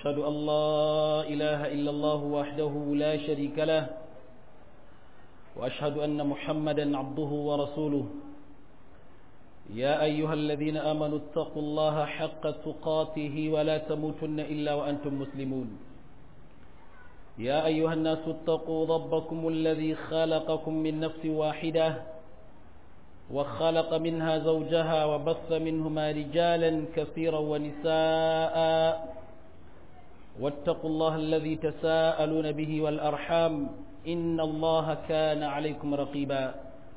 وأشهد أن لا إله إلا الله وحده لا شريك له وأشهد أن محمدا عبده ورسوله يا أيها الذين آمنوا اتقوا الله حق تقاته ولا تموتن إلا وأنتم مسلمون يا أيها الناس اتقوا ربكم الذي خلقكم من نفس واحدة وخلق منها زوجها وبث منهما رجالا كثيرا ونساء واتقوا الله الذي تساءلون به والأرحام إن الله كان عليكم رقيبا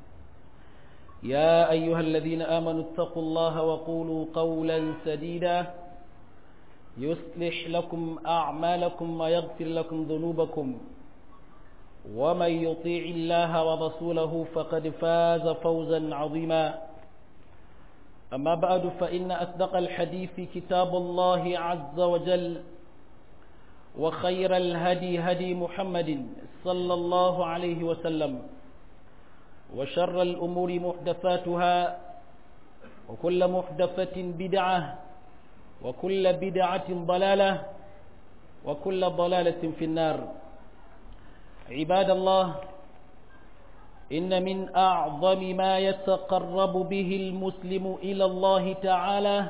يا أيها الذين آمنوا اتقوا الله وقولوا قولا سديدا يصلح لكم أعمالكم ويغفر لكم ذنوبكم ومن يطيع الله ورسوله فقد فاز فوزا عظيما أما بعد فإن أصدق الحديث كتاب الله عز وجل وخير الهدي هدي محمد صلى الله عليه وسلم وشر الأمور محدثاتها وكل محدثة بدعة وكل بدعة ضلالة وكل ضلالة في النار عباد الله إن من أعظم ما يتقرب به المسلم إلى الله تعالى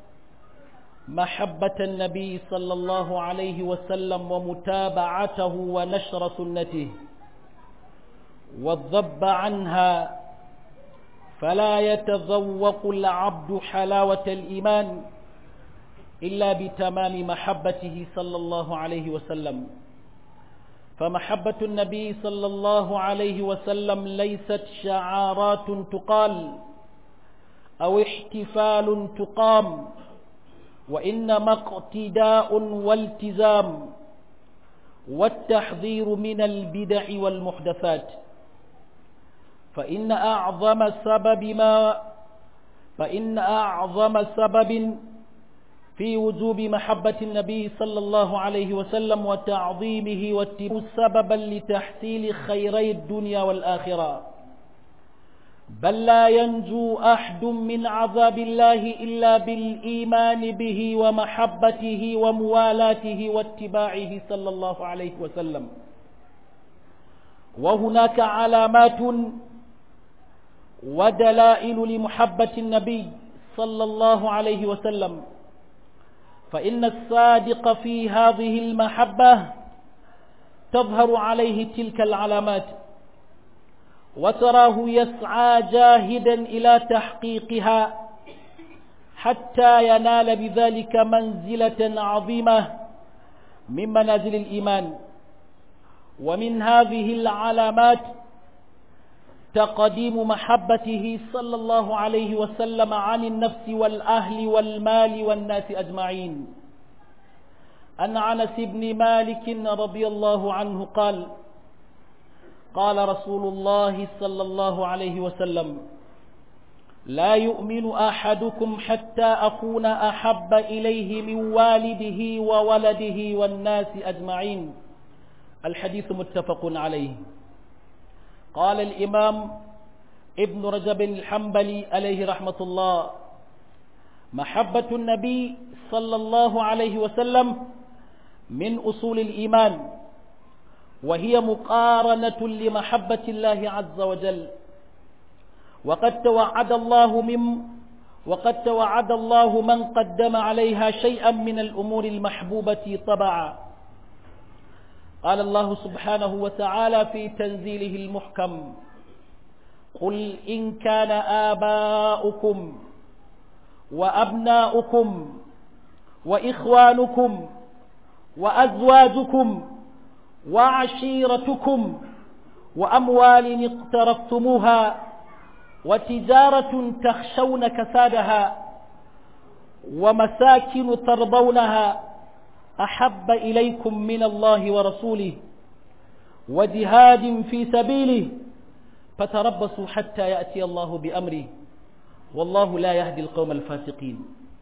محبة النبي صلى الله عليه وسلم ومتابعته ونشر سنته والضب عنها فلا يتذوق العبد حلاوة الإيمان إلا بتمام محبته صلى الله عليه وسلم فمحبة النبي صلى الله عليه وسلم ليست شعارات تقال أو احتفال تقام وإنما اقتداء والتزام والتحذير من البدع والمحدثات فإن أعظم سبب ما فإن أعظم سبب في وجوب محبة النبي صلى الله عليه وسلم وتعظيمه واتباعه سببا لتحصيل خيري الدنيا والآخرة بل لا ينجو أحد من عذاب الله إلا بالإيمان به ومحبته وموالاته واتباعه صلى الله عليه وسلم وهناك علامات ودلائل لمحبة النبي صلى الله عليه وسلم فإن الصادق في هذه المحبة تظهر عليه تلك العلامات وتراه يسعى جاهدا إلى تحقيقها حتى ينال بذلك منزلة عظيمة من منازل الإيمان ومن هذه العلامات تقديم محبته صلى الله عليه وسلم عن النفس والأهل والمال والناس أجمعين أن عنس بن مالك رضي الله عنه قال قال رسول الله صلى الله عليه وسلم لا يؤمن أحدكم حتى أكون أحب إليه من والده وولده والناس أجمعين الحديث متفق عليه قال الإمام ابن رجب الحنبلي عليه رحمة الله محبة النبي صلى الله عليه وسلم من أصول الإيمان وهي مقارنة لمحبة الله عز وجل وقد توعد الله من وقد توعد الله من قدم عليها شيئا من الأمور المحبوبة طبعا قال الله سبحانه وتعالى في تنزيله المحكم قل إن كان آباؤكم وأبناؤكم وإخوانكم وأزواجكم وعشيرتكم وأموال اقترفتموها وتجارة تخشون كسادها ومساكن ترضونها أحب إليكم من الله ورسوله وجهاد في سبيله فتربصوا حتى يأتي الله بأمره والله لا يهدي القوم الفاسقين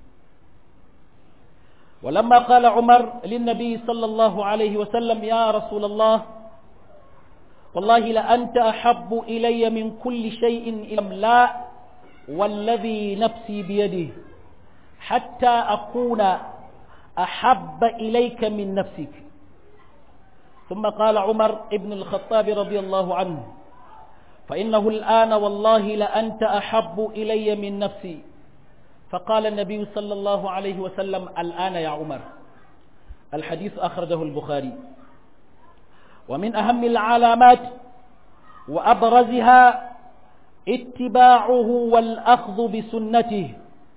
ولما قال عمر للنبي صلى الله عليه وسلم يا رسول الله والله لأنت أحب إلي من كل شيء إلى لا والذي نفسي بيده حتى أكون أحب إليك من نفسك ثم قال عمر ابن الخطاب رضي الله عنه فإنه الآن والله لأنت أحب إلي من نفسي فقال النبي صلى الله عليه وسلم الآن يا عمر الحديث أخرجه البخاري ومن أهم العلامات وأبرزها اتباعه والأخذ بسنته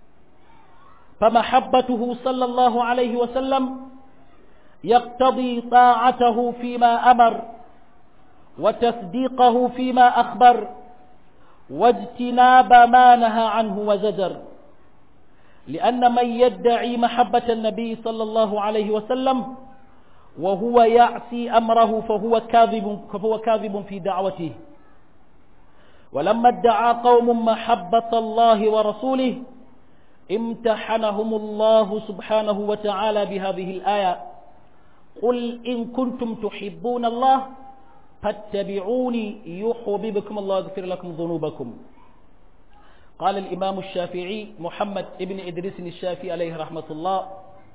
فمحبته صلى الله عليه وسلم يقتضي طاعته فيما أمر وتصديقه فيما أخبر واجتناب ما نهى عنه وزجر لأن من يدعي محبة النبي صلى الله عليه وسلم وهو يعصي أمره فهو كاذب, فهو كاذب في دعوته ولما ادعى قوم محبة الله ورسوله امتحنهم الله سبحانه وتعالى بهذه الآية قل إن كنتم تحبون الله فاتبعوني يحببكم الله يغفر لكم ذنوبكم قال الإمام الشافعي محمد ابن إدريس الشافعي عليه رحمة الله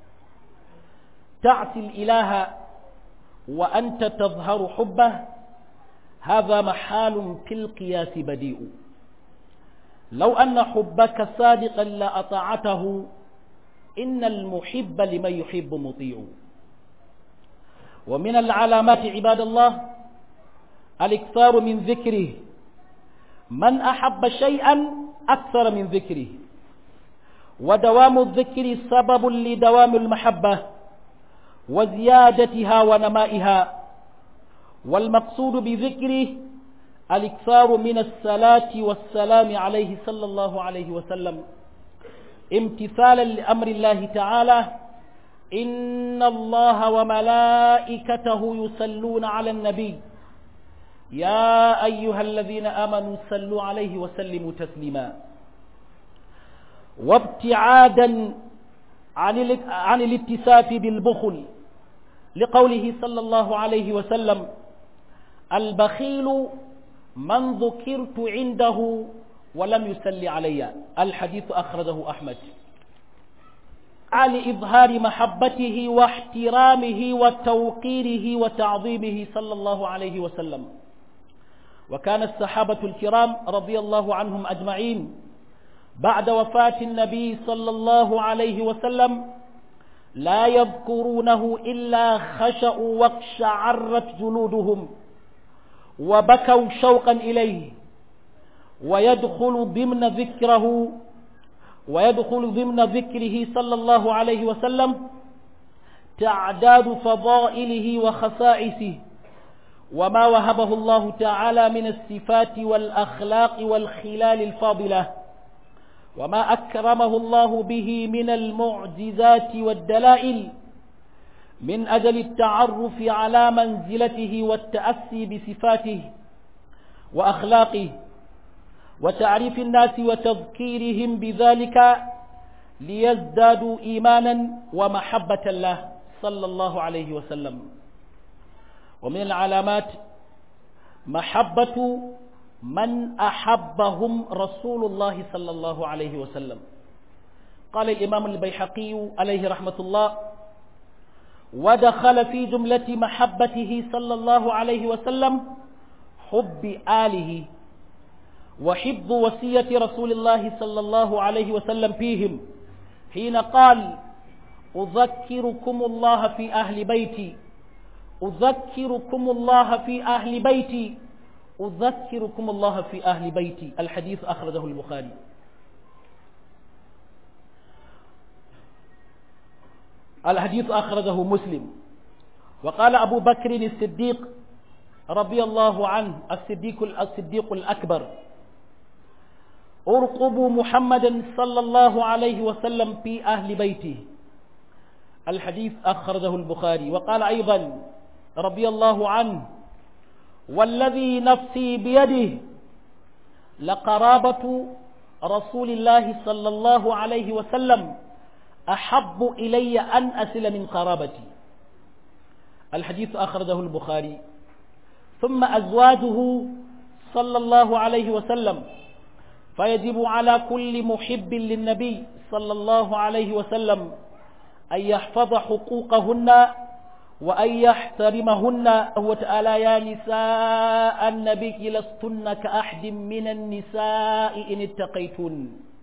تعصي الإله وأنت تظهر حبه هذا محال في القياس بديء لو أن حبك صادقا لأطاعته إن المحب لمن يحب مطيع ومن العلامات عباد الله الاكثار من ذكره من أحب شيئا أكثر من ذكره ودوام الذكر سبب لدوام المحبة وزيادتها ونمائها والمقصود بذكره الاكثار من الصلاة والسلام عليه صلى الله عليه وسلم امتثالا لأمر الله تعالى إن الله وملائكته يصلون على النبي يا أيها الذين آمنوا صلوا عليه وسلموا تسليما وابتعادا عن عن الاتساف بالبخل لقوله صلى الله عليه وسلم البخيل من ذكرت عنده ولم يسل علي الحديث أخرجه أحمد على إظهار محبته واحترامه وتوقيره وتعظيمه صلى الله عليه وسلم وكان الصحابة الكرام رضي الله عنهم أجمعين بعد وفاة النبي صلى الله عليه وسلم لا يذكرونه إلا خشأوا واقشعرت جلودهم وبكوا شوقا إليه ويدخل ضمن ذكره ويدخل ضمن ذكره صلى الله عليه وسلم تعداد فضائله وخصائصه وما وهبه الله تعالى من الصفات والأخلاق والخلال الفاضلة وما أكرمه الله به من المعجزات والدلائل من أجل التعرف على منزلته والتأسي بصفاته وأخلاقه وتعريف الناس وتذكيرهم بذلك ليزدادوا إيمانا ومحبة الله صلى الله عليه وسلم ومن العلامات محبة من أحبهم رسول الله صلى الله عليه وسلم قال الإمام البيحقي عليه رحمة الله ودخل في جملة محبته صلى الله عليه وسلم حب آله وحفظ وصية رسول الله صلى الله عليه وسلم فيهم حين قال أذكركم الله في أهل بيتي أذكركم الله في أهل بيتي أذكركم الله في أهل بيتي الحديث أخرجه البخاري الحديث أخرجه مسلم وقال أبو بكر الصديق رضي الله عنه الصديق الصديق الأكبر ارقبوا محمدا صلى الله عليه وسلم في أهل بيته الحديث أخرجه البخاري وقال أيضا رضي الله عنه والذي نفسي بيده لقرابة رسول الله صلى الله عليه وسلم أحب إلي أن أسل من قرابتي الحديث أخرجه البخاري ثم أزواجه صلى الله عليه وسلم فيجب على كل محب للنبي صلى الله عليه وسلم أن يحفظ حقوقهن وأن يحترمهن هو تعالى يا نساء النبي لستن كأحد من النساء إن اتقيتن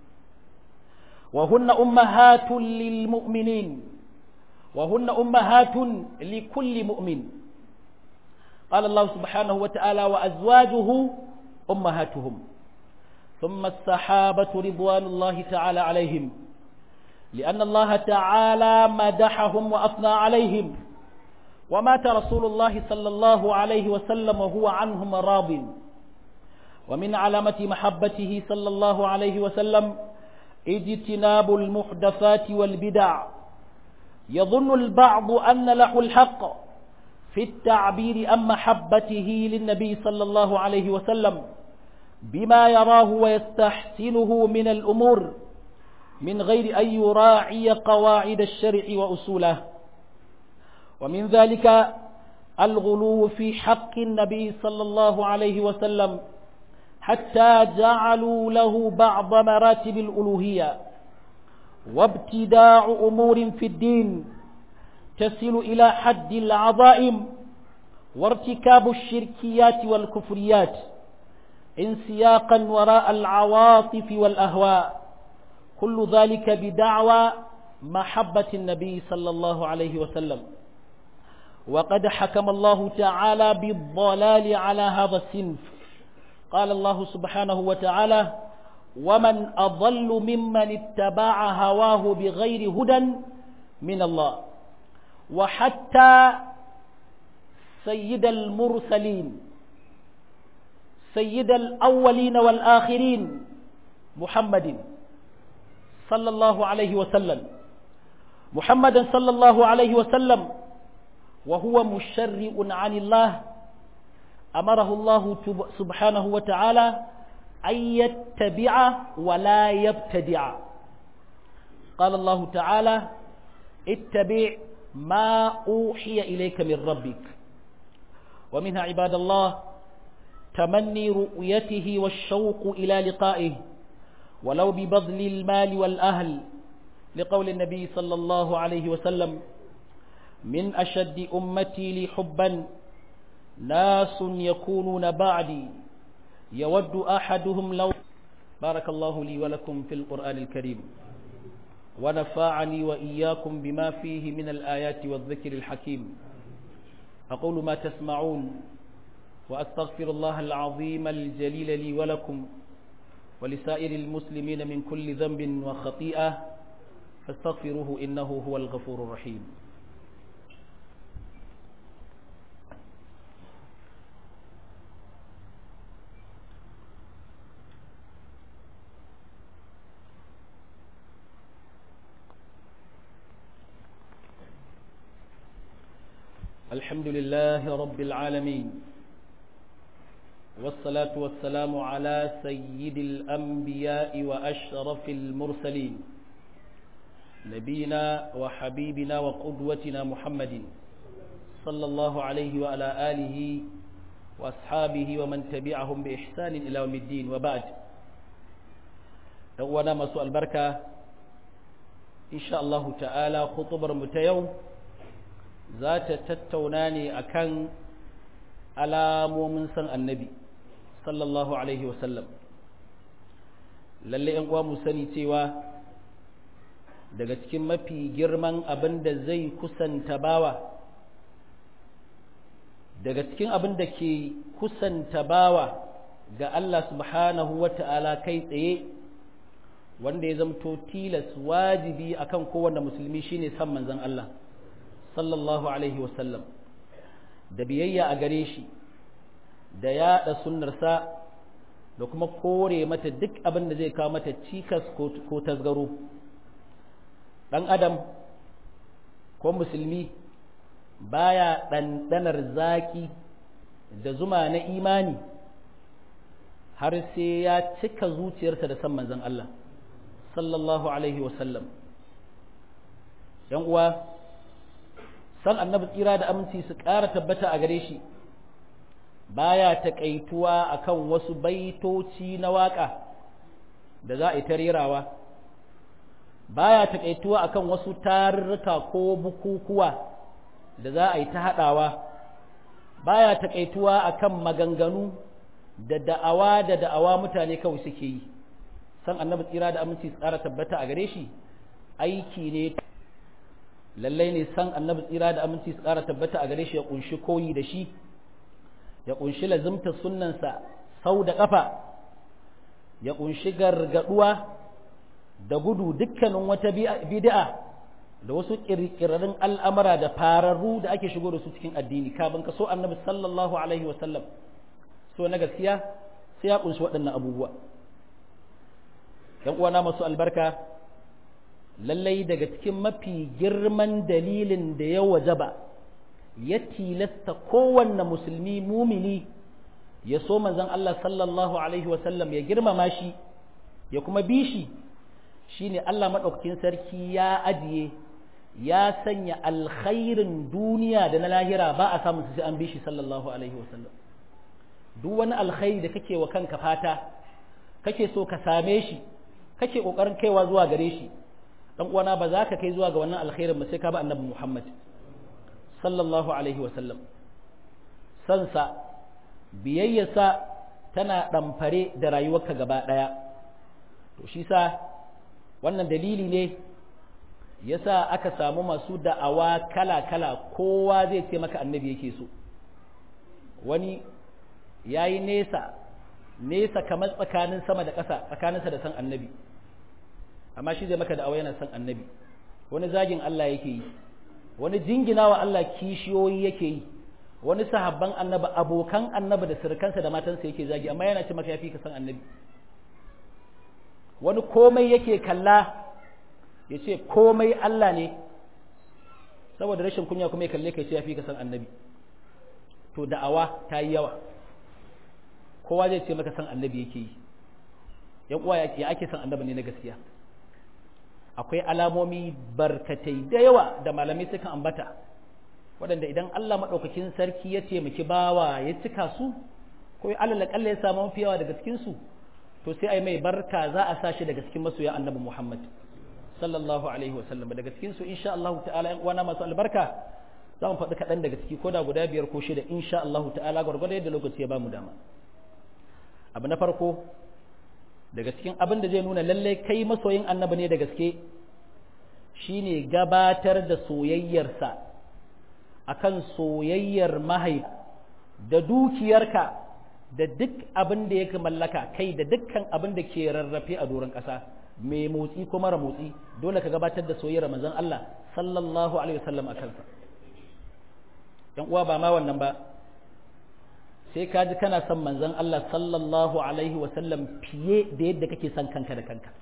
وهن أمهات للمؤمنين وهن أمهات لكل مؤمن قال الله سبحانه وتعالى وأزواجه أمهاتهم ثم الصحابة رضوان الله تعالى عليهم لأن الله تعالى مدحهم وأثنى عليهم ومات رسول الله صلى الله عليه وسلم وهو عنهم راض ومن علامة محبته صلى الله عليه وسلم اجتناب المحدثات والبدع يظن البعض أن له الحق في التعبير عن محبته للنبي صلى الله عليه وسلم بما يراه ويستحسنه من الأمور من غير أن يراعي قواعد الشرع وأصوله ومن ذلك الغلو في حق النبي صلى الله عليه وسلم حتى جعلوا له بعض مراتب الألوهية وابتداع أمور في الدين تصل إلى حد العظائم وارتكاب الشركيات والكفريات انسياقا وراء العواطف والأهواء كل ذلك بدعوى محبة النبي صلى الله عليه وسلم وقد حكم الله تعالى بالضلال على هذا الصنف قال الله سبحانه وتعالى ومن أضل ممن اتبع هواه بغير هدى من الله وحتى سيد المرسلين سيد الأولين والآخرين محمد صلى الله عليه وسلم محمدا صلى الله عليه وسلم وهو مشرع عن الله أمره الله سبحانه وتعالى أن يتبع ولا يبتدع قال الله تعالى اتبع ما أوحي إليك من ربك ومنها عباد الله تمني رؤيته والشوق إلى لقائه ولو ببذل المال والأهل لقول النبي صلى الله عليه وسلم من أشد أمتي لي حبا ناس يكونون بعدي يود أحدهم لو بارك الله لي ولكم في القرآن الكريم ونفعني وإياكم بما فيه من الآيات والذكر الحكيم أقول ما تسمعون وأستغفر الله العظيم الجليل لي ولكم ولسائر المسلمين من كل ذنب وخطيئة فاستغفروه إنه هو الغفور الرحيم الحمد لله رب العالمين والصلاة والسلام على سيد الأنبياء وأشرف المرسلين نبينا وحبيبنا وقدوتنا محمد صلى الله عليه وعلى آله وأصحابه ومن تبعهم بإحسان إلى يوم الدين وبعد وانا مسوء البركة إن شاء الله تعالى خطبر متيوم ذات تتوناني أكن alamomin san annabi sallallahu alaihi wasallam lalle yan uwa mu sani cewa daga cikin mafi girman abin da zai kusanta bawa daga cikin abin da ke kusanta bawa ga Allah subhanahu wa ta'ala kai tsaye wanda ya zamto tilas wajibi akan kowanne musulmi shine san manzon Allah sallallahu alaihi wasallam da biyayya a gare shi da yaɗa sunnarsa da kuma kore mata duk abin da zai kawo mata cikas ko tasgaro ɗan adam ko musulmi baya ɗanɗanar zaƙi da zuma na imani har sai ya cika zuciyarsa da san manzon Allah sallallahu alaihi wasallam ‘yan uwa san annabi tsira da aminci su ƙara tabbata a gare shi baya taƙaituwa akan wasu baitoci na waƙa da za a yi ta rerawa baya takaituwa akan wasu tarurruka ko bukukuwa da za a yi ta haɗawa baya takaituwa akan maganganu da da'awa da da'awa mutane kawai suke yi san annabi tsira da aminci tsara tabbata a gare shi aiki ne lallai ne san annabi tsira da aminci tsara tabbata a gare shi ya kunshi koyi da shi ya kunshi lazimta sunnansa sau da ƙafa ya kunshi gargaduwa da gudu dukkanin wata bid'a da wasu kirkirarin al'amura da fararru da ake shigo da su cikin addini kafin ka so annabi sallallahu alaihi wasallam so na gaskiya sai ya kunshi waɗannan abubuwa ‘yan uwana masu albarka lallai daga cikin mafi girman dalilin da ya wajaba ya tilasta kowanne musulmi mumini ya so manzon Allah sallallahu alaihi wasallam ya girmama shi ya kuma bi shi shine Allah maɗaukakin sarki ya ajiye ya sanya alkhairin duniya da na lahira ba a samun sai an bi shi sallallahu alaihi wasallam duk wani alkhairi da kake wa kanka fata kake so ka same shi kake kokarin kaiwa zuwa gare shi dan uwana ba za ka kai zuwa ga wannan alkhairin ba sai ka ba annabi Muhammad sallallahu alaihi wasallam sansa biyayyarsa tana ɗamfare da rayuwarka gaba ɗaya to shi sa wannan dalili ne yasa aka samu masu da'awa kala-kala kowa zai ce maka annabi yake so wani ya yi nesa nesa kamar tsakanin sama da ƙasa tsakaninsa da san annabi amma shi zai maka da'awa yana san annabi wani zagin Allah yake yi wani jingina wa Allah kishiyoyi yake yi wani sahabban annabi abokan annabi da sirkansa da matansa yake zagi amma yana ce maka yafi ka san annabi wani komai yake kalla ya ce komai Allah ne saboda rashin kunya kuma ya kalle ka ce yafi ka san annabi to da'awa ta yi yawa kowa zai ce maka san annabi yake yi yan uwa ya ake san annabi ne na gaskiya akwai alamomi barkatai da yawa da malamai suka ambata waɗanda idan Allah maɗaukakin sarki ya taimaki bawa ya cika su ko ya alal kalla ya samu mafi yawa daga cikin su to sai ai mai barka za a sa shi daga cikin masoya annabi Muhammad sallallahu alaihi wa sallam daga cikin su insha Allah ta'ala yan uwana masu albarka za mu faɗi kaɗan daga ciki ko da guda biyar ko shida insha Allah ta'ala gwargwado yadda lokaci ya bamu dama abu na farko daga cikin abin da zai nuna lallai kai masoyin annabi ne da gaske shine gabatar da soyayyarsa akan soyayyar mahaifa da dukiyarka da duk abin da yake mallaka kai da dukkan abin da ke rarrafe a doron ƙasa mai motsi ko mara motsi dole ka gabatar da soyayyar manzon Allah sallallahu alaihi wasallam a kansa yan uwa ba ma wannan ba sai ka ji kana son manzon Allah sallallahu alaihi wasallam fiye da yadda kake son kanka da kanka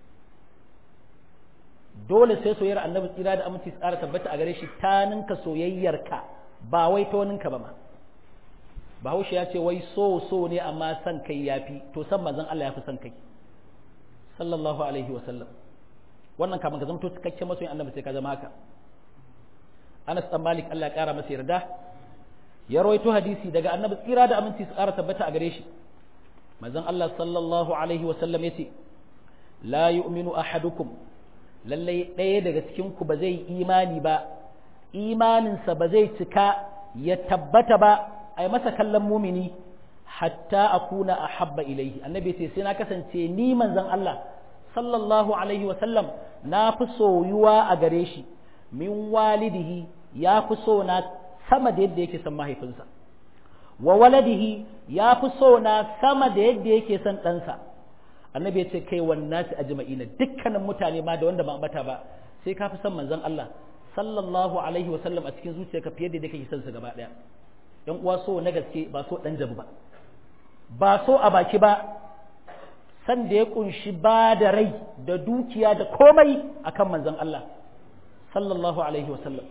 dole sai soyayyar annabi tsira da aminci tsara tabbata a gare shi ta ninka soyayyarka ba wai ta waninka ba ma bahaushe ya ce wai so so ne amma san kai yafi to san manzon Allah yafi san kai sallallahu alaihi wasallam wannan kamar ka zamto cikakken masoyin annabi sai ka zama haka Anas dan Malik Allah ya kara masa yarda ya rawaito hadisi daga annabi tsira da aminci su ƙara tabbata a gare shi manzon Allah sallallahu alaihi wa sallam yace la yu'minu ahadukum lallai ɗaya daga cikin ku ba zai imani ba imaninsa ba zai cika ya tabbata ba ai masa kallon mumini hatta akuna ahabba ilaihi annabi ce sai na kasance ni manzon Allah sallallahu alaihi wa sallam na fi soyuwa a gare shi min walidihi ya fi so na sama da yadda yake son mahaifinsa wa waladihi ya fi so na sama da yadda yake son ɗansa annabi ya ce kai wannan su ajma'ina dukkanin mutane ma da wanda ba ambata ba sai ka fi son manzon Allah sallallahu alaihi wa sallam a cikin zuciyarka fiye da yadda kake son sa gaba ɗaya yan uwa so na gaske ba so ɗan jabu ba ba so a baki ba san da ya kunshi ba da rai da dukiya da komai akan manzon Allah sallallahu alaihi wa sallam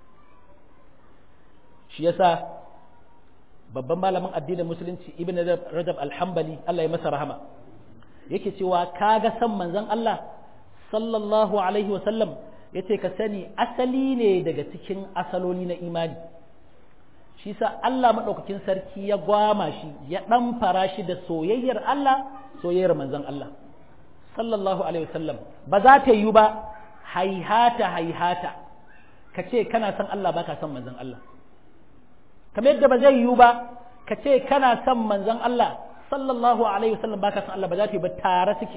shi yasa babban malamin addinin musulunci ibn rajab alhambali Allah ya masa rahama yake cewa kaga san manzon Allah sallallahu alaihi wasallam yace ka sani asali ne daga cikin asaloli na imani shi sa Allah madaukakin sarki ya gwama shi ya dan fara shi da soyayyar Allah soyayyar manzon Allah sallallahu alaihi wasallam ba za ta yi ba haihata haihata ka ce kana son Allah baka son manzon Allah kamar yadda ba zai yiwu ba ka ce kana son manzon Allah sallallahu alaihi wasallam baka son Allah ba za ta yi ba tare suke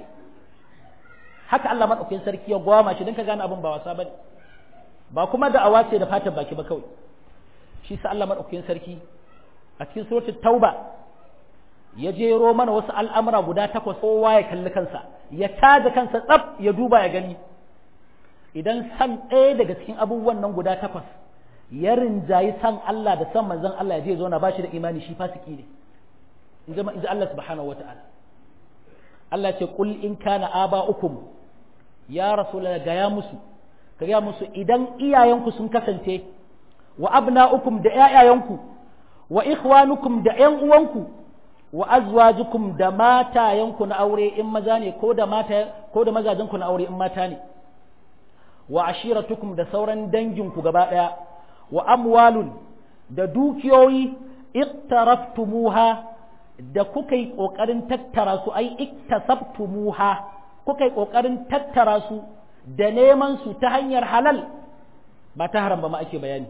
haka Allah madaukakin sarki ya gwama shi don ka gane abin ba wasa bane ba kuma da awa ce da fatan baki ba kawai shi sa Allah madaukakin sarki a cikin suratul tauba ya jero mana wasu al'amura guda takwas kowa ya kalli kansa ya tada kansa tsaf ya duba ya gani idan san ɗaya daga cikin abubuwan nan guda takwas ya rinjayi san Allah da san manzon Allah ya je zo na bashi da imani shi fasiki ne in ji Allah subhanahu wata'ala Allah ce kul in kana aba'ukum ya rasulullah ga ya musu ka ga musu idan iyayenku sun kasance wa abna'ukum da ƴaƴayenku wa ikhwanukum da ƴan uwanku wa azwajukum da matayenku na aure in maza ne ko da mata ko da mazajenku na aure in mata ne wa ashiratukum da sauran danginku gaba daya wa amwalun da dukiyoyi iqtaraftumuha da kuka yi kokarin tattara su ai iktasabtumuha kuka yi kokarin tattara su da neman su ta hanyar halal ba ta haram ba ma ake bayani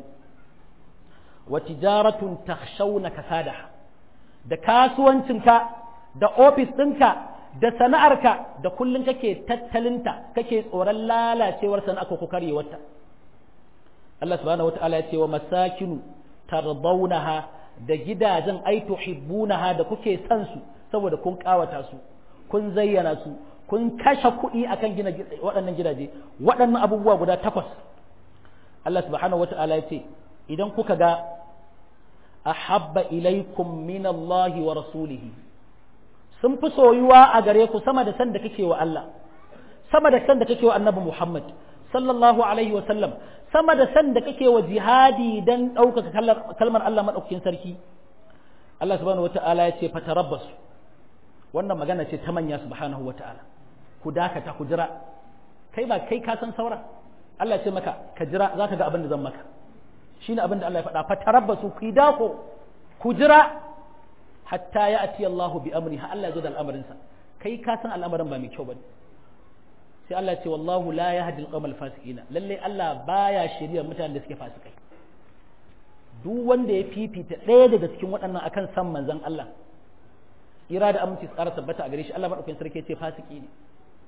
wa tijaratun takhshawna kasadaha da kasuwancinka da ofis ɗinka da sana'arka da kullum kake tattalinta kake tsoron lalacewar sana'a ko karyewarta Allah subhanahu wata'ala ya ce wa masakinu tardawnaha da gidajen ai tuhibbunaha da kuke san su saboda kun kawata su kun zayyana su kun kashe kuɗi akan gina waɗannan gidaje waɗannan abubuwa guda takwas Allah subhanahu wata'ala ya ce idan kuka ga ahabba ilaikum min Allah wa rasulihi sun fi soyuwa a gare ku sama da san da kake wa Allah sama da san da kake wa Annabi Muhammad sallallahu alaihi wa sallam sama da san da kake wa jihadi dan ɗaukaka kalmar Allah madaukakin sarki Allah subhanahu wata'ala ya ce fatarabbasu wannan magana ce ta manya subhanahu wata'ala ku dakata ku jira kai ba kai ka san saura Allah ya ce maka ka jira zaka ga abin da zan maka shine abin da Allah ya faɗa fatarabbasu ku dako ku jira hatta ya ati Allah bi amri ha Allah ya zo da al'amarinsa kai ka san al'amarin ba mai kyau bane sai Allah ya ce wallahu la yahdi al-qawmal fasiqina lalle Allah baya shirya mutanen da suke fasikai duk wanda ya fifita ɗaya daga cikin waɗannan akan san manzon Allah ira da aminci tsara tabbata a gare shi Allah madaukakin sarki ya ce fasiki ne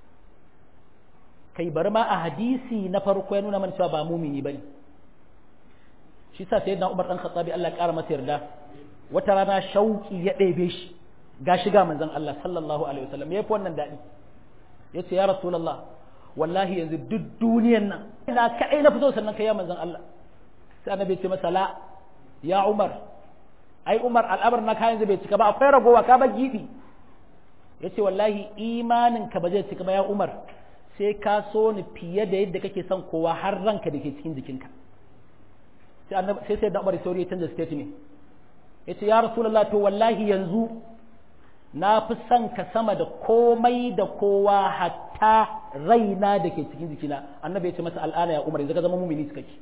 kai bari ma a hadisi na farko ya nuna mana cewa ba mumini bane shi sa sayyidina Umar dan Khattabi Allah ya kara masa yarda wata rana shauki ya ɗebe shi ga shiga manzon Allah sallallahu alaihi wasallam ya fi wannan daɗi ya ce ya rasulallah wallahi yanzu duk duniyan nan ina kaɗai na fito sannan kai ya manzon Allah sai annabi ya ce masa la ya Umar ai Umar al'amar na kayan bai cika ba akwai ragowa ka ba gibi ya ce wallahi imanin ka ba zai cika ba ya Umar sai ka so ni fiye da yadda kake son kowa har ranka da ke cikin jikinka sai sai sai da Umar sauri ya canza statement yace ya rasulullah to wallahi yanzu na fi son ka sama da komai da kowa hatta raina da ke cikin jikina annabi ya ce masa al'ana ya umar yanzu ka zama mumini cikakke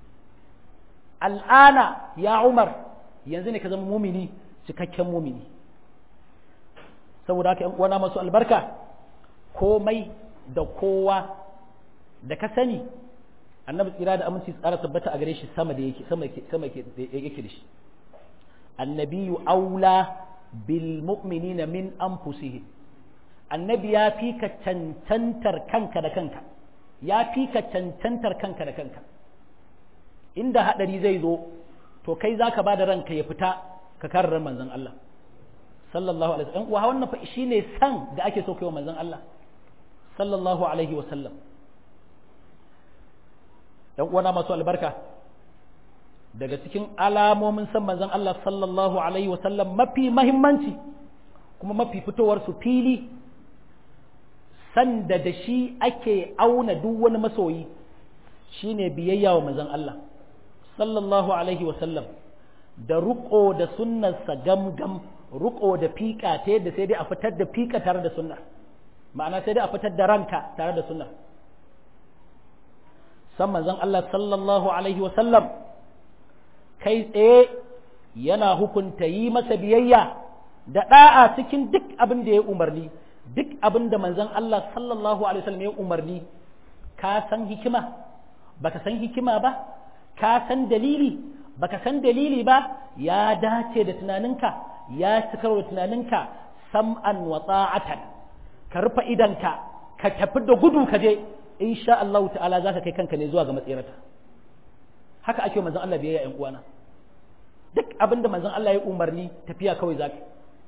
al'ana ya umar yanzu ne ka zama mumini cikakken mumini saboda haka yan uwana masu albarka komai da kowa da ka sani annabi tsira da aminci tsara tabbata a gare shi sama da yake sama yake da shi annabiyu aula bil mu'minina min anfusihim annabi ya fi ka cancantar kanka da kanka ya fi ka cancantar kanka da kanka inda hadari zai zo to kai zaka bada ranka ya fita ka karrar manzon Allah sallallahu alaihi wasallam wa wannan fa shine san da ake so kai wa manzon Allah sallallahu alaihi wasallam dan uwana masu albarka daga cikin alamomin san manzon Allah sallallahu alaihi wasallam mafi mahimmanci kuma mafi fitowar su fili sanda da shi ake auna duk wani masoyi shine biyayya wa manzon Allah sallallahu alaihi wasallam da ruko da sunnarsa gam-gam ruko da fika ta yadda sai dai a fitar da fika tare da sunna ma'ana sai dai a fitar da ranka tare da sunna san manzon Allah sallallahu alaihi wasallam kai tsaye yana hukunta yi masa biyayya da da'a cikin duk abin da ya umarni duk abin da manzon Allah sallallahu alaihi wasallam ya umarni ka san hikima baka san hikima ba ka san dalili baka san dalili ba ya dace da tunaninka ya cikar da tunaninka sam'an wa ta'atan ka rufe idanka ka tafi da gudu ka je insha Allah ta'ala zaka kai kanka ne zuwa ga matsirata haka ake manzon Allah biyayya ƴan uwana duk abin da manzon Allah ya umarni tafiya kawai zaka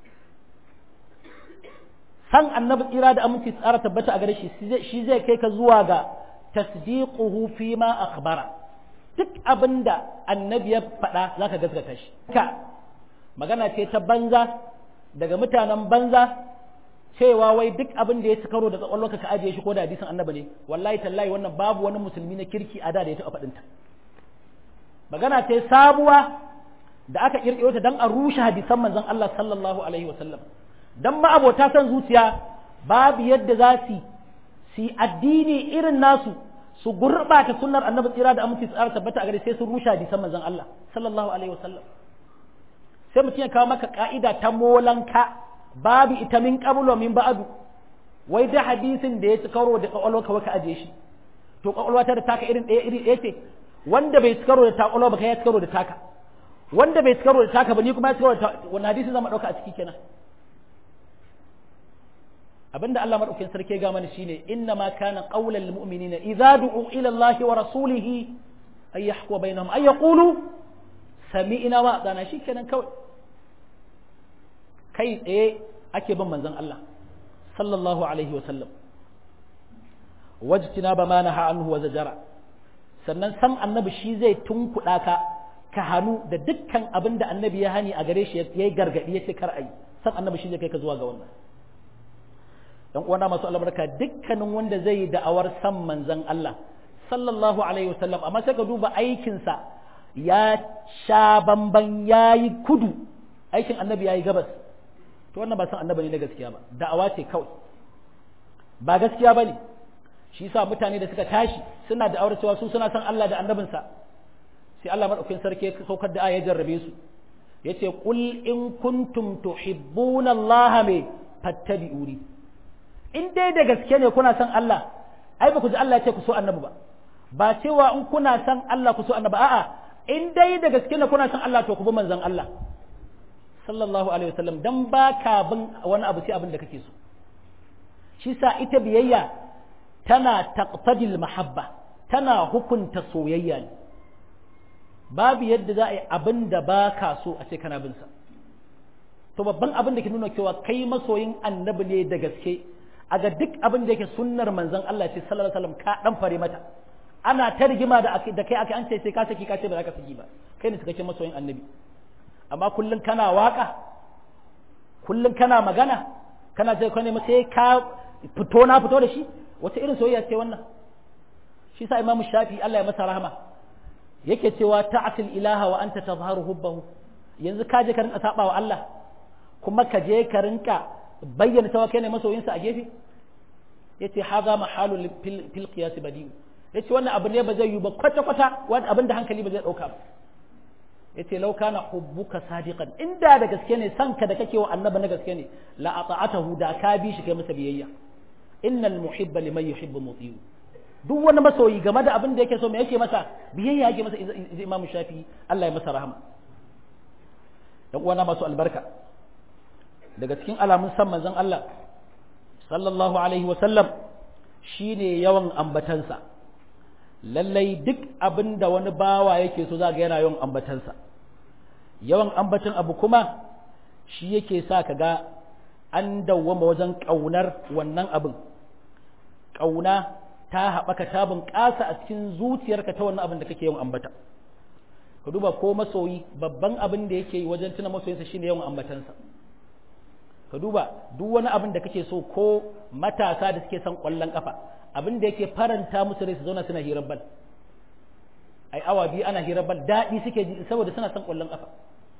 san annabi tsira da aminci tsara tabbata a gare shi shi zai kai ka zuwa ga tasdiquhu fi ma akhbara duk abin da annabi ya faɗa zaka gaskata shi ka magana ce ta banza daga mutanen banza cewa wai duk abin da ya ci karo da kwakwalwarka ka ajiye shi ko da hadisin annabi ne wallahi tallahi wannan babu wani musulmi na kirki a da da ya taɓa faɗinta magana ce sabuwa da aka kirkiro ta dan a rushe hadisan manzon Allah sallallahu alaihi wasallam dan ma abota san zuciya babu yadda za su su addini irin nasu su gurbata sunnar annabi tsira da aminci tsara tabbata a gare sai sun rushe hadisan manzon Allah sallallahu alaihi wasallam sai mutum ya kawo maka ka'ida ta molanka babu ita min qablu min ba'du wai da hadisin da ya ci karo da kwakwalwa kawai ka aje shi to kwakwalwa ta da taka irin ɗaya iri ɗaya ce wanda bai ci karo da ta kwakwalwa ba kai ya ci karo da taka wanda bai ci karo da taka ba ni kuma ya ci karo da wannan hadisin zama ɗauka a ciki kenan abinda Allah madaukakin sarki ga mana shine inna ma kana qaulal mu'minina idza du'u ila Allah wa rasulihi ay yahku bainahum ay yaqulu sami'na wa atana shikenan kawai kai tsaye ake bin manzon Allah sallallahu alaihi wa sallam wajtina ba ma naha anhu wa zajara sannan san annabi shi zai tunkuɗa ka ka hannu da dukkan abin da annabi ya hani a gare shi ya yi gargaɗi ya ce kar a yi san annabi shi zai kai ka zuwa ga wannan dan uwana masu albarka dukkanin wanda zai yi da'awar san manzon Allah sallallahu alaihi wasallam amma sai ka duba aikinsa ya sha bamban yayi kudu aikin annabi yayi gabas to wannan ba san annabi ne na gaskiya ba da'awa ce kawai ba gaskiya bane shi yasa mutane da suka tashi suna da'awar cewa su suna san Allah da annabinsa sai Allah madaukakin sarki ya saukar da aya jarrabe su yace qul in kuntum tuhibbuna Allah me fattabi'uni in dai da gaske ne kuna son Allah ai ba ku ji Allah ya ce ku so annabi ba ba cewa in kuna son Allah ku so annabi a'a in dai da gaske ne kuna son Allah to ku bi manzon Allah sallallahu alaihi wasallam dan ba ka bin wani abu sai abin da kake so shi sa ita biyayya tana taqtadil mahabba tana hukunta soyayya ne babu yadda za a yi abin da ba ka so a ce kana bin sa to babban abin da ke nuna cewa kai masoyin annabi ne da gaske a ga duk abin da yake sunnar manzon Allah ce sallallahu alaihi wasallam ka dan fare mata ana ta rigima da da kai aka an ce sai ka saki ka ce ba za ka saki ba kai ne cikakken masoyin annabi amma kullun kana waka kullun kana magana kana ce kai ne sai ka fito na fito da shi wata irin soyayya ce wannan shi sa imamu shafi Allah ya masa rahama yake cewa ta'atil ilaha wa anta tazharu hubbahu yanzu ka je ka rinka saba wa Allah kuma ka je ka rinka bayyana cewa kai ne masoyinsa a gefe yace haza mahalu fil qiyas badi yace wannan abu ne ba zai yi ba kwata kwata wani abin da hankali ba zai dauka ba yace law kana hubbuka sadiqan inda da gaske ne sanka da kake wa annabi na gaske ne la ata'atahu da ka bi shi kai masa biyayya innal muhibba liman yuhibbu muti'u duk wani masoyi game da abin da yake so me yake masa biyayya yake masa imamu shafi Allah ya masa rahama dan uwana masu albarka daga cikin alamun san manzon Allah sallallahu alaihi wa sallam shine yawan ambatansa lallai duk abin da wani bawa yake so zaga yana yawan ambatansa yawan ambatan abu kuma shi yake sa ka ga an dawwama wajen ƙaunar wannan abin ƙauna ta haɓaka ta bunƙasa a cikin zuciyarka ta wannan abin da kake yawan ambata ka duba ko masoyi babban abin da yake yi wajen tuna masoyinsa shine yawan ambatansa ka duba duk wani abin da kake so ko matasa da suke son ƙwallon ƙafa abin da yake faranta musu rai su zauna suna hirar bal ai awa biyu ana hirar bal daɗi suke ji saboda suna son ƙwallon ƙafa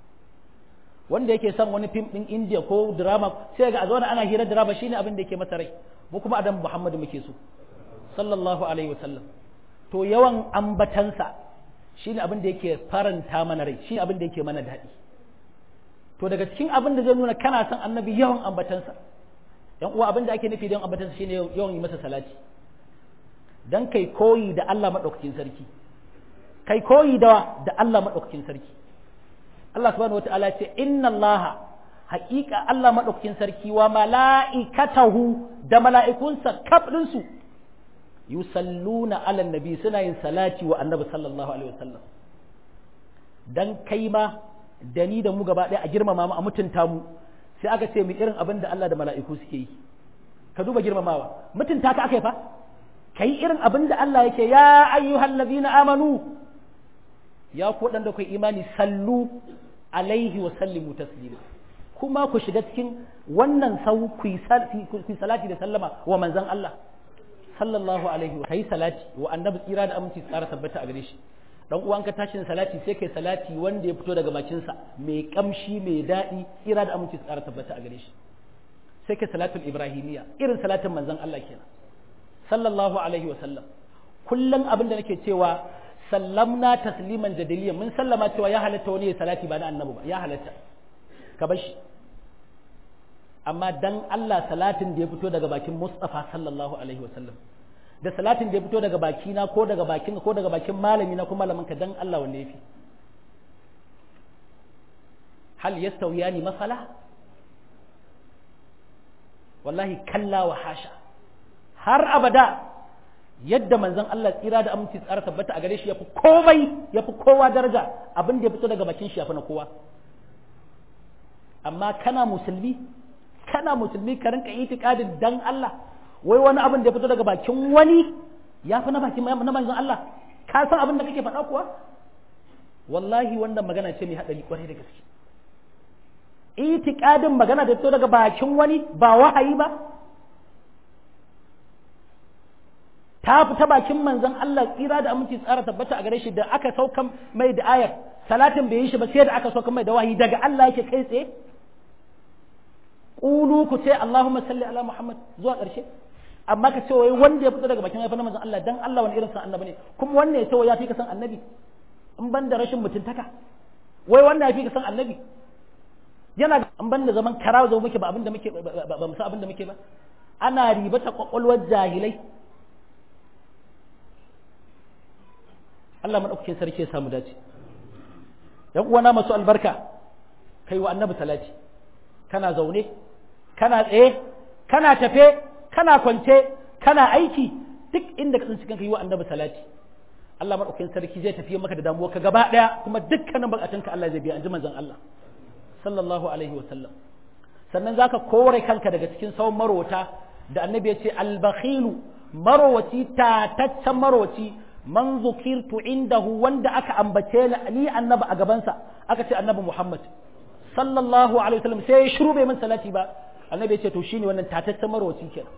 wanda yake son wani fim ɗin indiya ko drama sai ga a zauna ana hirar drama shine abin da yake masa rai mu kuma adam muhammadu muke so sallallahu alaihi wasallam to yawan ambatansa shine abin da yake faranta mana rai shine abin da yake mana daɗi to daga cikin abin da zai nuna kana son annabi yawan ambatansa yan uwa abin da ake nufi da yawan ambatansa shine yawan yi masa salati dan kai koyi da Allah madaukakin sarki kai koyi da da Allah madaukakin sarki Allah subhanahu wataala ya ce inna Allah haƙiƙa Allah madaukakin sarki wa mala'ikatahu da mala'ikunsa kaf su yusalluna ala nabi suna yin salati wa annabi sallallahu alaihi wasallam dan kai ma da ni da mu gaba ɗaya a girmama mu a mutunta mu sai aka ce mu irin abin da Allah da mala'iku suke yi ka duba girmamawa mutunta ka aka yi fa kai irin abin da Allah yake ya ayyuhal ladina amanu ya ku waɗanda kai imani sallu alaihi wa sallimu taslima kuma ku shiga cikin wannan sau ku yi salati da sallama wa manzon Allah sallallahu alaihi wa kai salati wa annabi tsira da aminci tsara tabbata a gare shi dan uwan ka tashin salati sai kai salati wanda ya fito daga bakin sa mai kamshi mai daɗi tsira da aminci tsara tabbata a gare shi sai kai salatul ibrahimiyya irin salatin manzon Allah kenan sallallahu alaihi wa sallam kullum abin da nake cewa sallamna tasliman jadaliyan mun sallama cewa ya halatta wani ya salati ba na annabi ba ya halatta ka bar shi amma dan Allah salatin da ya fito daga bakin Mustafa sallallahu alaihi wasallam da salatin da ya fito daga bakina ko daga bakin ko daga bakin malami na ko malamin ka dan Allah wanne yafi hal yastawiyani masala wallahi kalla wa hasha har abada yadda manzon Allah tsira da aminci tsara tabbata a gare shi yafi komai yafi kowa daraja abin da ya fito daga bakin shi yafi na kowa amma kana musulmi kana musulmi ka rinka itikadin dan Allah wai wani abin da ya fito daga bakin wani ya fi na bakin na manzon Allah ka san abin da kake faɗa kuwa wallahi wannan magana ce mai haɗari kwarai da gaske itikadin magana da fito daga bakin wani ba wahayi ba ta fita bakin manzon Allah tsira da aminci tsara tabbata a gare shi da aka saukan mai da ayar salatin bai yi shi ba sai da aka saukan mai da wahayi daga Allah yake kai tsaye ƙulu ku ce Allahumma salli ala Muhammad zuwa ƙarshe amma ka ce wai wanda ya fito daga bakin haifar manzon Allah dan Allah wani irin san annabi ne kuma wannan ya ce wai ya fi ka san annabi in ban da rashin mutuntaka wai wannan ya fi ka san annabi yana in ban da zaman karawa zo muke ba abin da muke ba mu san abin da muke ba ana ribata kwakwalwar jahilai Allah madaukakin sarki ya samu dace yan uwana masu albarka kai wa annabi salati kana zaune kana tsaye kana tafe kana kwance kana aiki duk inda ka tsinci kanka yi wa annabi salati Allah madaukakin sarki zai tafiye maka da damuwa ka gaba daya kuma dukkanin bukatunka Allah zai biya anji manzon Allah sallallahu alaihi wa sallam sannan zaka kore kanka daga cikin sauran marowata da annabi ya ce albakhilu marowaci tataccen marowaci man zukirtu indahu wanda aka ambace ni annabi a gabansa aka ce annabi Muhammad sallallahu alaihi wasallam sai ya shiru bai min salati ba annabi ya ce to shine wannan tataccen marwaci kenan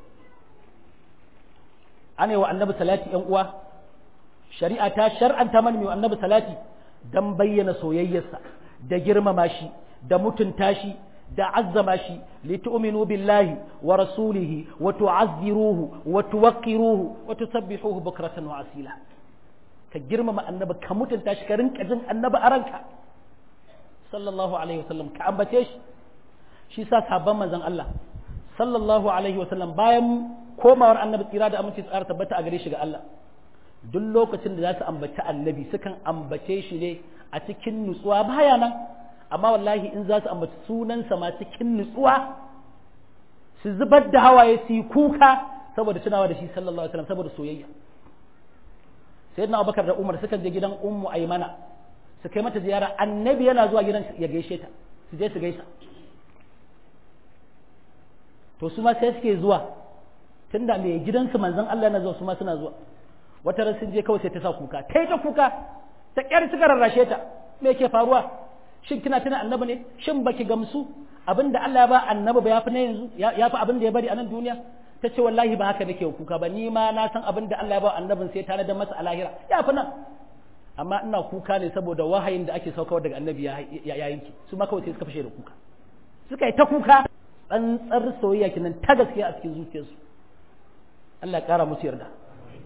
ana wa annabi salati yan uwa shari'a ta shar'anta mana mai annabi salati dan bayyana soyayyarsa da girmama shi da mutunta shi da azzama shi li tu'minu billahi wa rasulihi wa tu'azziruhu wa tuwaqqiruhu wa tusabbihuhu bukratan wa asila ka girmama annabi ka mutunta shi ka rinka jin annabi a ranka sallallahu alaihi wasallam ka ambace shi shi sa sabon manzon Allah sallallahu alaihi wasallam bayan komawar annabi tsira da aminci tsara tabbata a gare shi ga Allah duk lokacin da za su ambaci annabi sukan ambace shi ne a cikin nutsuwa baya nan amma wallahi in za su ambaci sunansa ma cikin nutsuwa su zubar da hawaye su yi kuka saboda tunawa da shi sallallahu alaihi wasallam saboda soyayya sayyidina Abubakar da Umar sukan je gidan Ummu Aymana su kai mata ziyara annabi yana zuwa gidan ya gaishe ta su je su gaisa to su ma sai suke zuwa tunda mai gidansu manzon Allah yana zuwa su ma suna zuwa wata ran sun je kawai sai ta sa kuka ta ta kuka ta kyar suka rarrashe ta me ke faruwa shin kina tuna annabi ne shin baki gamsu abinda Allah ya ba annabi ba yafi na yanzu yafi abin da ya bari a nan duniya ta ce wallahi ba haka nake kuka ba ni ma na san abin da Allah ya ba annabin sai tare da masa a lahira yafi nan amma ina kuka ne saboda wahayin da ake saukawa daga annabi ya yanki su ma kawai sai suka fashe da kuka suka yi ta kuka tsantsar soyayya kinan ta gaskiya a cikin zuciyarsu Allah ya kara musu yarda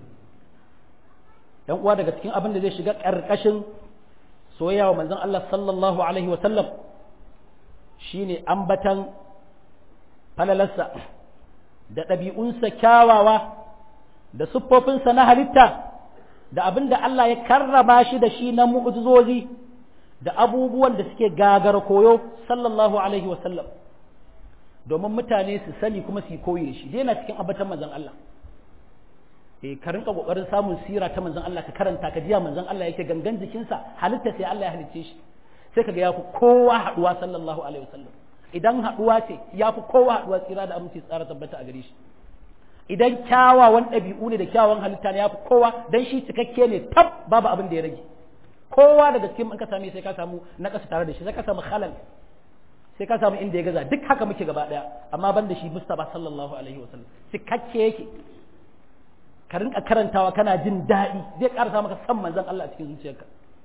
yan uwa daga cikin abin da zai shiga karkashin soyayya wa manzon Allah sallallahu alaihi wa sallam shine ambatan falalarsa da ɗabi'unsa kyawawa da siffofinsa na halitta da abin da Allah ya karrama shi da shi na mu'ujizozi da abubuwan da suke gagara koyo sallallahu alaihi wasallam domin mutane su sani kuma su yi koyi da shi yana cikin abatan manzon Allah eh ka rinka kokarin samun sira ta manzon Allah ka karanta ka jiya manzon Allah yake gangan jikinsa halitta sai Allah ya halicce shi sai kaga yafi kowa haduwa sallallahu alaihi wasallam idan haduwa ce yafi kowa haduwa tsira da aminci tsara tabbata a gare shi idan kyawawan ɗabi'u ne da kyawawan halitta ne yafi kowa dan shi cikakke ne tab babu abin da ya rage kowa daga cikin in ka same sai ka samu na ƙasa tare da shi sai ka samu halal sai ka samu inda ya gaza duk haka muke gaba daya amma ban da shi Mustafa sallallahu alaihi wasallam cikakke yake ka rinka karantawa kana jin daɗi zai ƙarasa maka san manzon Allah a cikin zuciyarka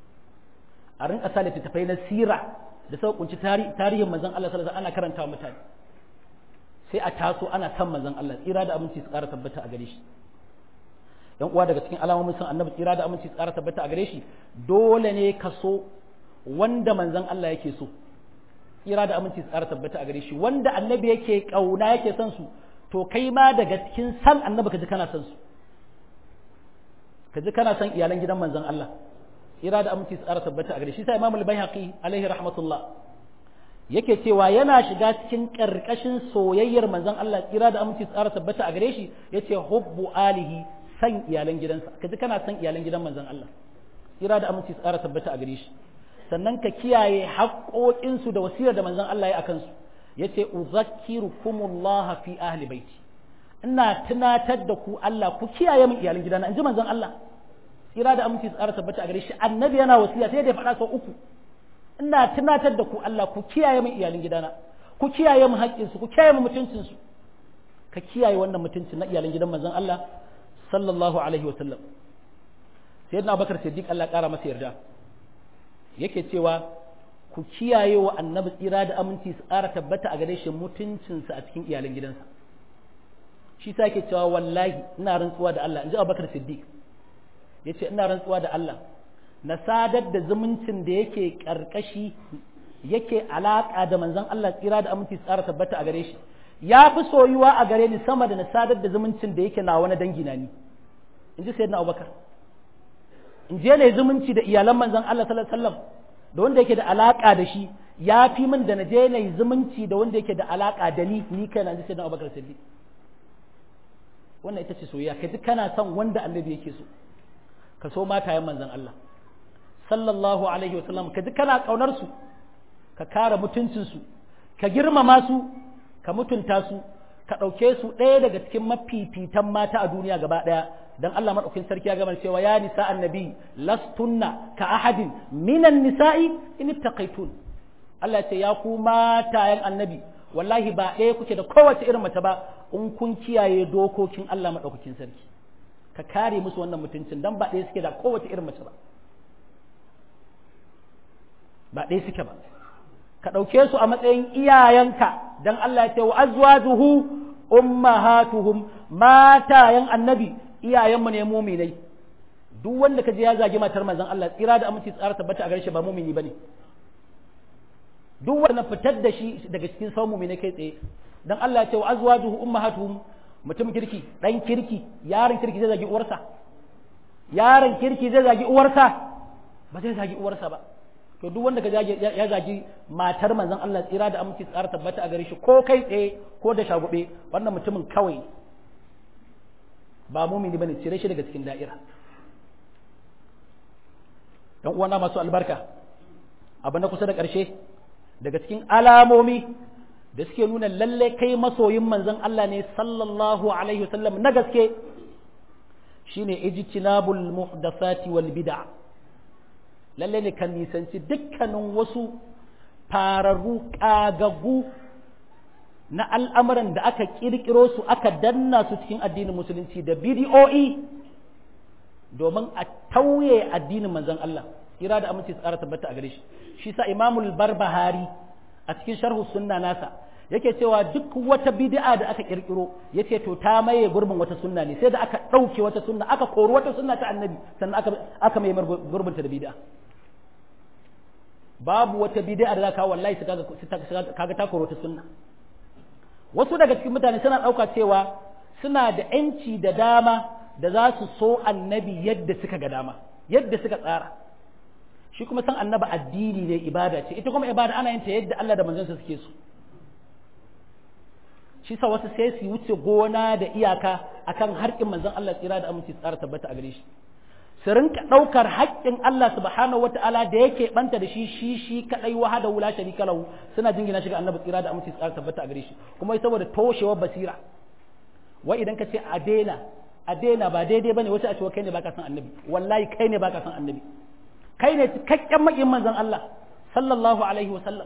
a rinka sa littattafai na sira da sau kunci tarihin manzon Allah sallallahu alaihi ana karantawa mutane sai a taso ana san manzon Allah tsira da aminci su ƙara tabbata a gare shi yan uwa daga cikin alamomin san annabi tsira da aminci su ƙara tabbata a gare shi dole ne ka so wanda manzon Allah yake so tsira da aminci su ƙara tabbata a gare shi wanda annabi yake kauna yake son su to kai ma daga cikin san annabi ka ji kana son su ka ji kana son iyalan gidan manzon Allah ira da aminci tsara tabbata a gare shi sai Imam al-Baihaqi alaihi rahmatullah yake cewa yana shiga cikin karkashin soyayyar manzon Allah ira da aminci tsara tabbata a gare shi yace hubbu alihi san iyalan gidansa ka ji kana son iyalan gidan manzon Allah ira da aminci tsara tabbata a gare shi sannan ka kiyaye haƙoƙinsu da wasiyar da manzon Allah ya akan su yace uzakkirukumullah fi ahli baiti ina tunatar da ku Allah ku kiyaye min iyalan gidana in ji manzon Allah tsira da aminci tsara tabbata a gare shi annabi yana wasiya sai da ya faɗa sau uku ina tunatar da ku Allah ku kiyaye min iyalan gidana ku kiyaye min haƙƙinsu ku kiyaye min mutuncinsu ka kiyaye wannan mutuncin na iyalan gidan manzon Allah sallallahu alaihi wa sallam sayyidina Abubakar Siddiq Allah ƙara masa yarda yake cewa ku kiyaye wa annabi tsira da aminci su ƙara tabbata a gare shi mutuncinsa a cikin iyalan gidansa shi sa yake cewa wallahi ina rantsuwa da Allah in ji Abubakar Siddiq ya ce ina rantsuwa da Allah na sadar da zumuncin da yake karkashi yake alaƙa da manzon Allah tsira da aminci tsara tabbata a gare shi ya fi soyuwa a gare ni sama da na sadar da zumuncin da yake na wani dangi na ni in ji sayyidina Abubakar in je ne zumunci da iyalan manzon Allah sallallahu alaihi wasallam da wanda yake da alaƙa da shi ya fi min da na je ne zumunci da wanda yake da alaƙa da ni ni kai na ji sayyidina Abubakar Siddiq wannan ita ce soyayya kai duk kana son wanda annabi yake so ka so matayen manzon Allah sallallahu alaihi wa sallam ka ji kana kaunar su ka kare mutuncin su ka girmama su ka mutunta su ka ɗauke su ɗaya daga cikin mafifitan mata a duniya gaba ɗaya dan Allah madaukakin sarki ya gama cewa ya nisa annabi lastunna ka ahadin minan nisa'i in ittaqaitun Allah ya ce ya ku matayen annabi wallahi ba ɗaya kuke da kowace irin mace ba in kun kiyaye dokokin Allah madaukakin sarki ka kare musu wannan mutuncin dan ba ɗaya suke da kowace irin mace ba ba ɗaya suke ba ka ɗauke su a matsayin iyayenka dan Allah ya ce wa azwajuhu ummahatuhum matayen annabi iyayenmu ne muminai duk wanda ka je ya zagi matar manzon Allah tsira da aminci tsara tabbata a gare shi ba mumini bane duk wanda fitar da shi daga cikin sau muminai kai tsaye dan Allah ya ce wa azwajuhu ummahatuhum mutum kirki dan kirki yaron kirki zai zagi uwarsa yaron kirki zai zagi uwarsa ba zai zagi uwarsa ba to duk wanda ka ya zagi matar manzon Allah tsira da aminci tsara tabbata a gare shi ko kai tsaye ko da shagube wannan mutumin kawai ba mumini bane cire shi daga cikin da'ira dan uwana masu albarka abu na kusa da ƙarshe daga cikin alamomi da suke nuna lalle kai masoyin manzon Allah ne sallallahu alaihi wasallam na gaske shine ijtinabul muhdathati wal bid'a lalle ne kan nisanci dukkanin wasu fararru kagagu na al'amuran da aka kirkiro su aka danna su cikin addinin musulunci da bidiyo'i domin a tauye addinin manzon Allah kira da aminci tsara tabbata a gare shi shi sa imamul barbahari a cikin sharhu sunna nasa yake cewa duk wata bid'a da aka kirkiro yace to ta maye gurbin wata sunna ne sai da aka ɗauke wata sunna aka kori wata sunna ta annabi sannan aka aka mai gurbin ta da bid'a babu wata bid'a da za ka wallahi su kaga kaga ta kori wata sunna wasu daga cikin mutane suna ɗauka cewa suna da ‘yanci da dama da za su so annabi yadda suka ga dama yadda suka tsara shi kuma san annabi addini ne ibada ce ita kuma ibada ana yin ta yadda Allah da manzansa suke so shi sa wasu sai su wuce gona da iyaka akan harkin manzon Allah tsira da aminci tsara tabbata a gare shi su rinka ɗaukar haƙƙin Allah subhanahu wata'ala da yake banta da shi shi shi kadai wahada wula sharika lahu suna jingina shi ga annabi tsira da aminci tsara tabbata a gare shi kuma saboda toshewar basira wai idan ka ce a daina a daina ba daidai bane wace a ce kai ne baka san annabi wallahi kai ne baka san annabi kai ne cikakken makin manzon Allah sallallahu alaihi wa sallam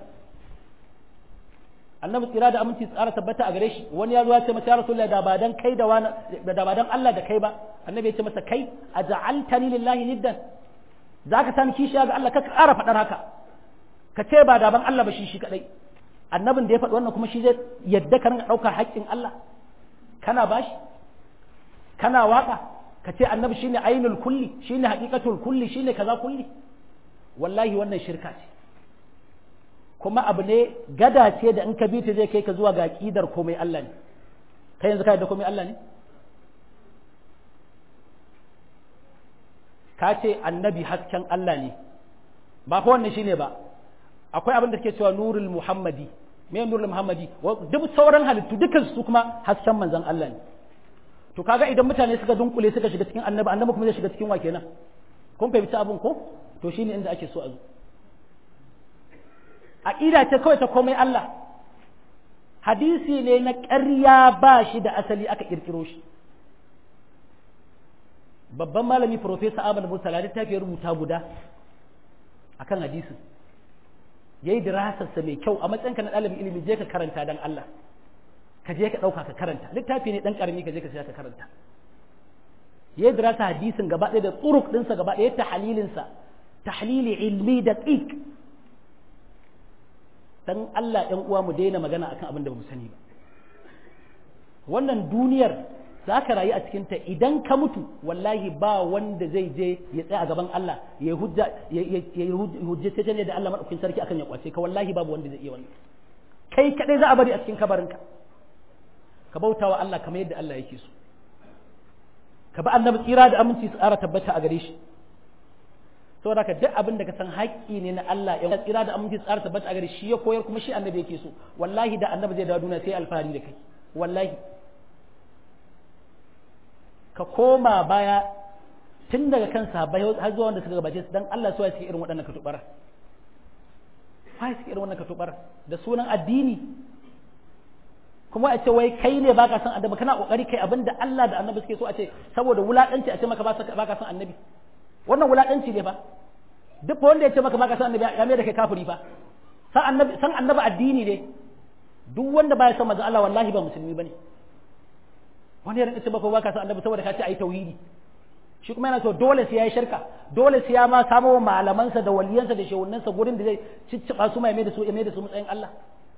annabi tsira da aminci tsara tabbata a gare shi wani ya zo ya ce masa ya rasulullahi da ba dan kai da wani da ba dan Allah da kai ba annabi ya ce masa kai aj'altani lillahi niddan zaka sani kishiya ga Allah ka ƙara faɗar haka ka ce ba da ban Allah ba shi shi kadai annabin da ya faɗi wannan kuma shi zai yadda ka rinka ɗaukar haƙƙin Allah kana bashi kana waka ka ce annabi shine ainul kulli shine haqiqatul kulli shine kaza kulli wallahi wannan shirka ce kuma abu ne gada ce da in ka bi ta zai kai ka zuwa ga aqidar komai Allah ne kai yanzu kai da komai Allah ne ka ce annabi hasken Allah ne ba fa wannan shine ba akwai abin da ke cewa nurul muhammadi me nurul muhammadi duk sauran halittu dukan su kuma hasken manzon Allah ne to kaga idan mutane suka dunkule suka shiga cikin annabi annabi kuma zai shiga cikin wa kenan kun fahimci abin ko to shine inda ake so a zo aqida ce kawai ta komai Allah hadisi ne na ƙarya ba shi da asali aka kirkiro shi babban malami professor Ahmad Mursala littafi ya rubuta guda akan hadisin yayi dirasarsa mai kyau a matsayinka na ɗalibin ilimi je ka karanta dan Allah ka je ka ɗauka ka karanta littafi ne ɗan ƙarami ka je ka ka karanta ya dirasa hadisin gaba ɗaya da tsuruk ɗinsa gaba ɗaya ta halilinsa tahlili ilmi da ƙiƙ dan Allah ɗan uwa mu daina magana akan abin da ba mu sani ba wannan duniyar za ka rayu a cikinta idan ka mutu wallahi ba wanda zai je ya tsaya a gaban Allah ya hujja ya hujjace ne da Allah madaukakin sarki akan ya kwace ka wallahi babu wanda zai iya wannan kai kadai za a bari a cikin kabarinka ka bauta wa Allah kamar yadda Allah yake so ka ba annabi tsira da aminci su tsara tabbata a gare shi saboda ka duk abin da ka san haƙƙi ne na Allah ya tsira da aminci su tsara tabbata a gare shi ya koyar kuma shi annabi yake so wallahi da annabi zai dawo duniya sai alfahari da kai wallahi ka koma baya tun daga kan sahabbai har zuwa wanda suka gabace su dan Allah su suke irin waɗannan katubara wai suke irin wannan katubara da sunan addini kuma a ce wai kai ne baka san annabi kana kokari kai abinda Allah da annabi suke so a ce saboda wulakanci a ce maka baka san annabi wannan wulakanci ne fa duk wanda ya ce maka baka san annabi ya mai da kai kafiri fa san annabi san annabi addini ne duk wanda baya san manzo Allah wallahi ba musulmi bane wani ya rinka ce maka baka san annabi saboda ka ce ayi tauhidi shi kuma yana so dole sai yayi shirka dole sai ya ma samo wa malamansa da waliyansa da shehunansa gurin da zai cicciba su mai mai da su mai da su matsayin Allah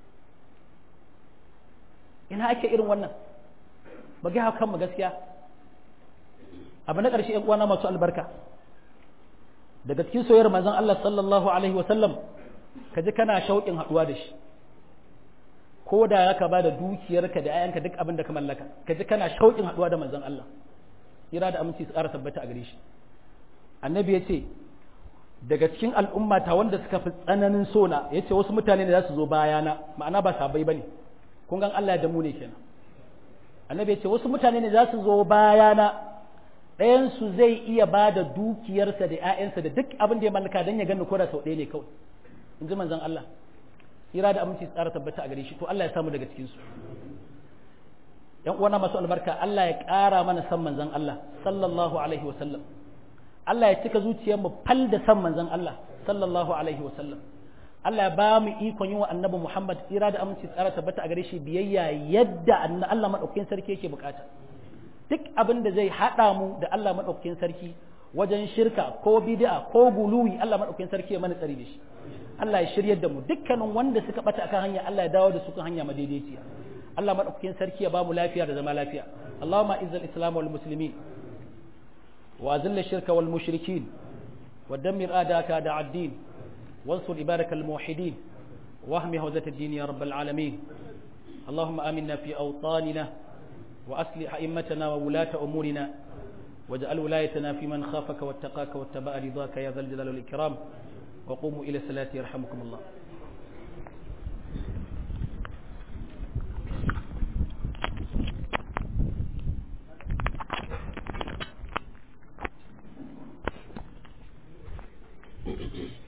ina ake irin wannan ba ga kanmu gaskiya abu na ƙarshe ‘yan uwana masu albarka daga cikin soyayyar manzon Allah sallallahu alaihi wa sallam ka ji kana shauƙin haɗuwa da shi ko da ya ka ba da dukiyarka da ‘ya'yanka duk abin da ka mallaka ka ji kana shauƙin haɗuwa da manzon Allah kira da aminci su ƙara tabbata a gare shi annabi ya ce daga cikin al'ummata wanda suka fi tsananin sona ya ce wasu mutane ne za su zo bayana ma'ana ba sabai ba ne kun gan Allah ya damu ne kenan annabi ya ce wasu mutane ne za su zo bayana ɗayansu zai iya ba da dukiyarsa da ‘ya'yansa da duk abin da ya mallaka don ya gani ko da sau ɗaya ne kawai in ji manzon Allah kira da aminci tsara tabbata a gare shi to Allah ya samu daga cikinsu ‘yan uwana masu albarka Allah ya ƙara mana san manzon Allah sallallahu alaihi wa sallam Allah ya cika zuciyarmu fal da san manzon Allah sallallahu alaihi wa sallam Allah ya ba mu ikon yin wa annabi Muhammad tsira da aminci tsara tabbata a gare shi biyayya yadda Allah maɗaukakin sarki yake bukata duk abin da zai haɗa mu da Allah maɗaukakin sarki wajen shirka ko bid'a ko guluwi Allah maɗaukakin sarki ya mana tsari da shi Allah ya shiryar da mu dukkanin wanda suka bata akan hanya Allah ya dawo da su kan hanya madaidaiciya Allah maɗaukakin sarki ya ba mu lafiya da zama lafiya Allahumma izzal islam wal muslimin wa azilla shirka wal mushrikin wa dammir adaka da ad-din وانصر عبادك الموحدين واهم هوزة الدين يا رب العالمين اللهم آمنا في أوطاننا وأصلح أئمتنا وولاة أمورنا واجعل ولايتنا في من خافك واتقاك واتبع رضاك يا ذا الجلال والإكرام وقوموا إلى الصلاة يرحمكم الله Thank you.